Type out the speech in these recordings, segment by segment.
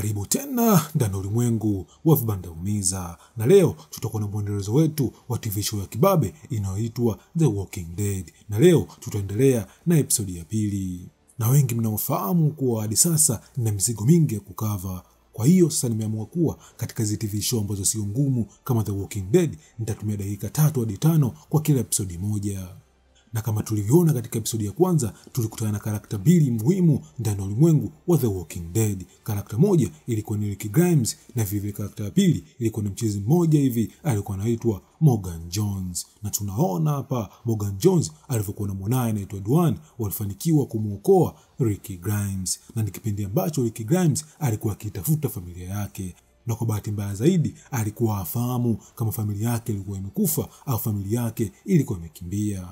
Karibu tena ndani ya ulimwengu wa vibanda umiza, na leo tutakuwa na mwendelezo wetu wa TV show ya kibabe inayoitwa The Walking Dead, na leo tutaendelea na episodi ya pili. Na wengi mnaofahamu kuwa hadi sasa nina mizigo mingi ya kukava kwa hiyo sasa nimeamua kuwa katika hizi TV show ambazo sio ngumu kama The Walking Dead nitatumia dakika tatu hadi tano kwa kila episodi moja na kama tulivyoona katika episodi ya kwanza tulikutana na karakta mbili muhimu ndani ya ulimwengu wa The Walking Dead. Karakta moja ilikuwa ni Rick Grimes na vilevile karakta ya pili ilikuwa ni mchezi mmoja hivi alikuwa anaitwa Morgan Jones, na tunaona hapa Morgan Jones alivyokuwa na mwanaye anaitwa Dwan walifanikiwa kumwokoa Rick Grimes, na ni kipindi ambacho Rick Grimes alikuwa akitafuta familia yake na kwa bahati mbaya zaidi alikuwa afahamu kama familia yake ilikuwa imekufa au familia yake ilikuwa imekimbia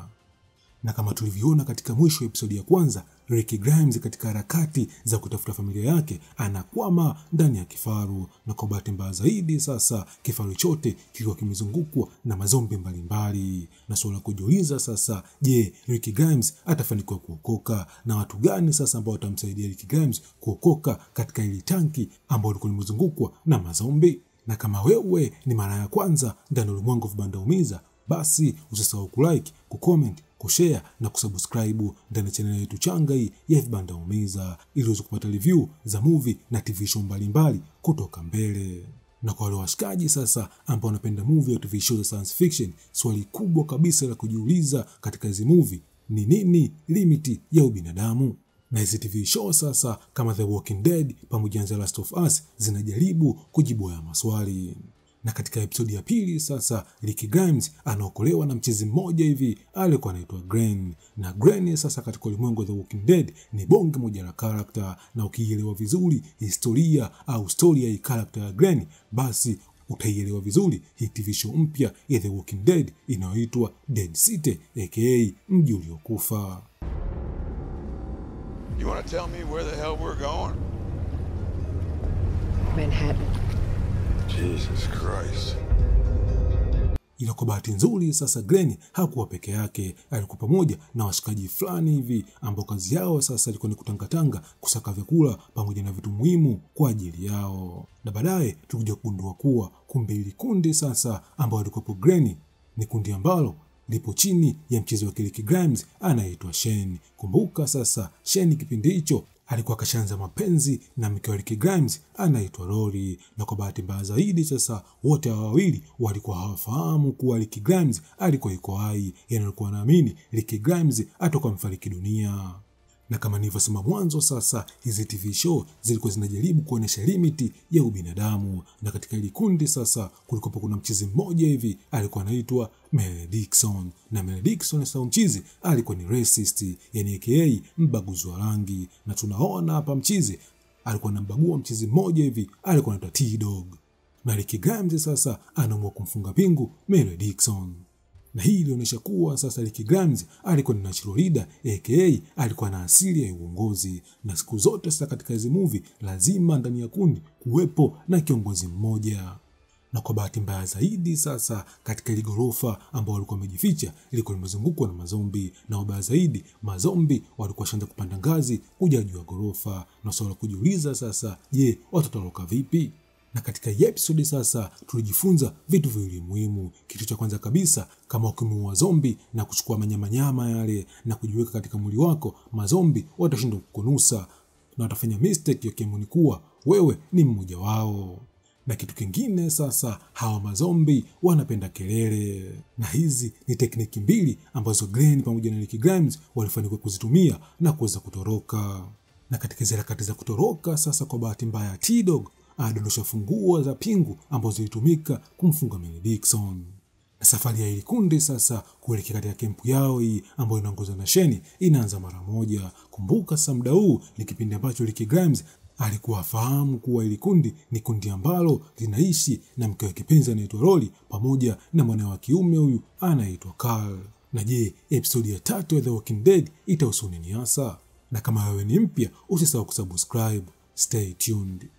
na kama tulivyoona katika mwisho wa episodi ya kwanza, Rick Grimes katika harakati za kutafuta familia yake anakwama ndani ya kifaru, na kwa bahati mbaya zaidi sasa kifaru chote kilikuwa kimezungukwa na mazombi mbalimbali, na suala la kujiuliza sasa, je, Rick Grimes atafanikiwa kuokoka na watu gani sasa ambao watamsaidia Rick Grimes kuokoka katika hili tanki ambao lilikuwa limezungukwa na mazombi? Na kama wewe ni mara ya kwanza ndani ya ulimwengu wa vibanda umiza, basi usisahau kulike, kucomment kushare na kusubscribe ndani ya chaneli yetu changa hii ya vibanda umiza ili uweze kupata review za movie na TV show mbalimbali kutoka mbele. Na kwa wale washikaji sasa ambao wanapenda movie au TV show za science fiction, swali kubwa kabisa la kujiuliza katika hizi movie ni nini limiti ya ubinadamu? Na hizi TV show sasa kama The Walking Dead pamoja na The Last of Us zinajaribu kujibu haya maswali na katika episodi ya pili sasa Rick Grimes anaokolewa na mchezi mmoja hivi alikuwa anaitwa Gren, na Gren sasa katika ulimwengu wa The Walking Dead ni bonge moja la karakta, na ukiielewa vizuri historia au stori ya hii karakta ya Gren, basi utaielewa vizuri hii TV show mpya ya The Walking Dead inayoitwa Dead City aka mji uliokufa. You want to tell me where the hell we're going? Manhattan. Jesus Christ. ila kwa bahati nzuri sasa Glenn hakuwa peke yake, alikuwa pamoja na washikaji fulani hivi ambao kazi yao sasa ilikuwa ni kutangatanga, kusaka vyakula pamoja na vitu muhimu kwa ajili yao. Na baadaye tulikuja kugundua kuwa kumbe ili kundi sasa ambao alikuwepo Glenn ni kundi ambalo lipo chini ya mchezo wa Rick Grimes anayeitwa Shane. Kumbuka sasa Shane kipindi hicho alikuwa akashaanza mapenzi na mke wa Rick Grimes anaitwa Rory, na kwa bahati mbaya zaidi sasa wote hawa wawili walikuwa hawafahamu kuwa Rick Grimes alikuwa yuko hai, yani alikuwa anaamini Rick Grimes atakuwa amefariki dunia na kama nilivyosema mwanzo, sasa hizi TV show zilikuwa zinajaribu kuonyesha limiti ya ubinadamu, na katika hili kundi sasa kulikuwa kuna mchizi mmoja hivi alikuwa anaitwa Mel Dixon, na Mel Dixon sasa mchizi alikuwa ni racist, yani aka mbaguzi wa rangi, na tunaona hapa mchizi alikuwa anambagua mchizi mmoja hivi alikuwa anaitwa T-Dog, na Rick Grimes sasa anaamua kumfunga pingu Mel Dixon na hii ilionyesha kuwa sasa Rick Grimes alikuwa ni natural leader aka alikuwa na asili ya uongozi, na siku zote sasa katika hizi movie lazima ndani ya kundi kuwepo na kiongozi mmoja. Na kwa bahati mbaya zaidi sasa katika ile ghorofa ambao walikuwa wamejificha ilikuwa limezungukwa na mazombi, na wabaya zaidi mazombi walikuwa washaanza kupanda ngazi kuja juu ya ghorofa, na swala kujiuliza sasa, je, watatoroka vipi? na katika hii episodi sasa tulijifunza vitu viwili muhimu. Kitu cha kwanza kabisa, kama ukimuua zombi na kuchukua manyamanyama yale na kujiweka katika mwili wako, mazombi watashindwa kukunusa na watafanya mistake ya kiamini kuwa wewe ni mmoja wao. Na kitu kingine sasa, hawa mazombi wanapenda kelele, na hizi ni tekniki mbili ambazo Glenn pamoja na Rick Grimes walifanikiwa kuzitumia na kuweza kutoroka. Na katika hizi harakati za kutoroka sasa, kwa bahati mbaya T-Dog anadondosha funguo za pingu ambazo zilitumika kumfunga Mel Dixon. Na safari ya hili kundi sasa kuelekea katika kempu yao hii ambayo inaongozwa na Sheni inaanza mara moja. Kumbuka sasa, muda huu ni kipindi ambacho Rick Grimes alikuwa afahamu kuwa hili kundi ni kundi ambalo linaishi na mke wa kipenzi anaitwa Rory pamoja na mwana wa kiume huyu anaitwa Carl. Na je, episodi ya tatu ya The Walking Dead itahusu nini hasa? Na kama wewe ni mpya, usisahau kusubscribe. Stay tuned.